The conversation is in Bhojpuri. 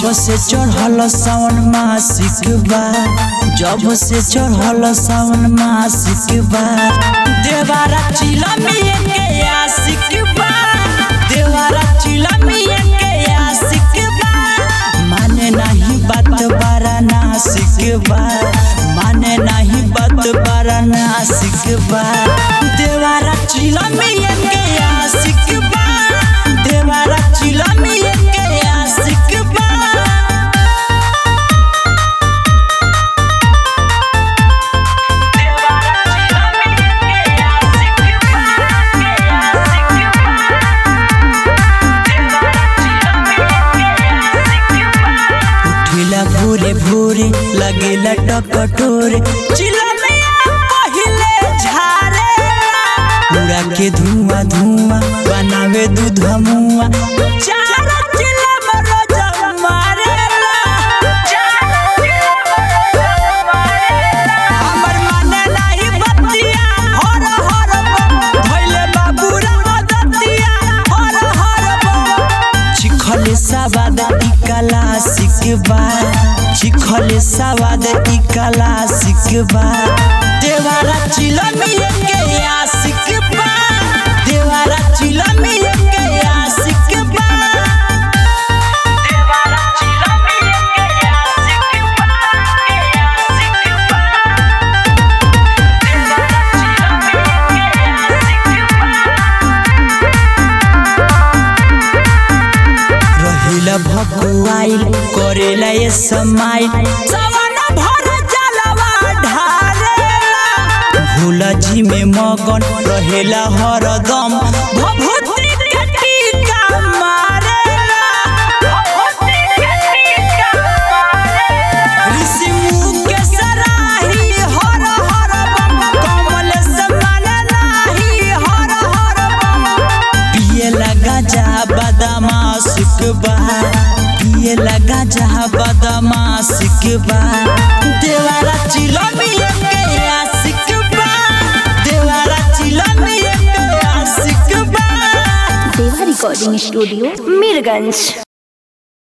जब से चढ़ल सावन मासिक बा जब से चढ़ल सावन मासिक बा देवारा चिलमिए के आशिक बा देवारा चिलमिए के आशिक बा माने नहीं बात बारा नासिक बा माने नहीं बात बारा नासिक बा देवारा चिलमिए के आशिक बा देवारा चिलमिए के आशिक बा उठिला भोरे भोरे लगेला टकटोरे चिलमिया पहिले झारे उड़ा के धुआं धुआं बनावे दूध मुआ चार चिलम रोज मारेला हमर माने नाही बतिया हर हर बम भइले बाबूरा मदतिया हर हर बम चिखले सवाद ई कला सिकबा चिखले सवाद ई कला सिकबा देवारा चिलमिए के आशिकबा देवारा चिलमिए के आशिकबा देवारा चिलमिए के आशिकबा के आशिकबा देवारा चिलमिए रहिला भकुआइल करेला ये समाइल सवन भर जलवा ढारेला भूला जी में मगन रहेला हरदम भभूति के टीका मारेला भभूति के टीका मारेला ऋषि मुख के सराही हर हर बम कमल समान नाही हर हर बम पिए लगा जा बदमा सुखबा पिए लगा जा बदमा सिकबा देवारा चिलमिए के आशिकबा देवारा चिलमिए के आशिकबा देवा रिकॉर्डिंग स्टूडियो मीरगंज